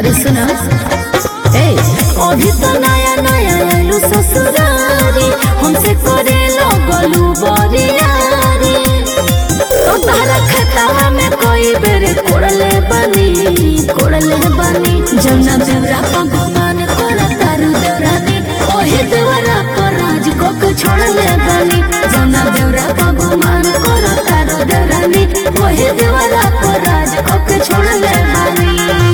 अरे सुना ए अभी तो नया नया आलू ससुरारी हमसे करे लगलू बरियारी तो तारा खतावा में कोई बेरे कोड़ले बनी कोड़ले बनी जमुना देवरा भगवान कोरा तारू देवरानी ओहे देवरा को राज को के छोड़ले बनी जमुना देवरा भगवान कोरा तारू देवरानी ओहे देवरा को राज को के छोड़ले बनी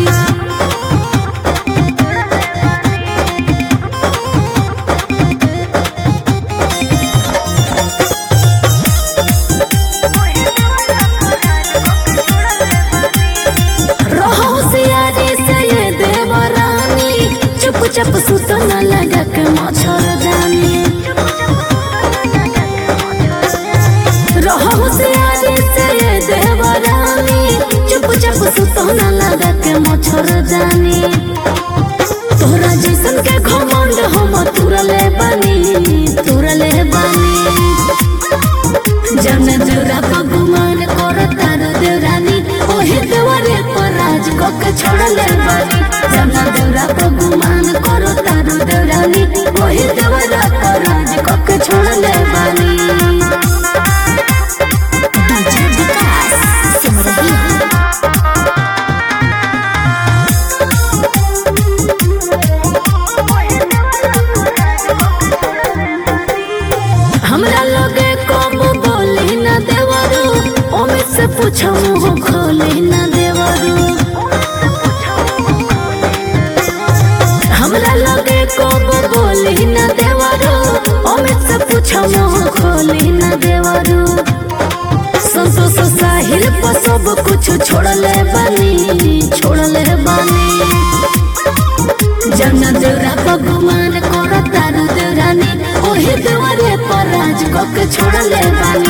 रहो सियारे से ये देवरानी चुप चुप सुत न लगा के मच्छर जानी रहो सियारे से ये देवरानी चुप चुप सुत न लगा के मच्छर जानी तोरा जैसन के घमंड हम तुरले बनी तुरले बनी जन देवरा भगवान कर तार देवरानी ओहे देवरे पर राज को के छोड़ले बानी जन देवरा भगवान कर तार देवरानी ओहे देवरा पर राज को के छोड़ले बानी डीजे विकास सिमरही हमरा लगे कब बोली न देवरू ओमे से पूछो मुँह खोली न देवरू हमरा लगे कब बोली न देवरू ओमे से पूछो मुँह खोली न देवरू संतोष साहिल पर सब कुछ छोड़ले बानी छोड़ले बानी जन देवरा भगवान कर तारू देवरानी ओहे देवरे पर राज को के छोड़ले बानी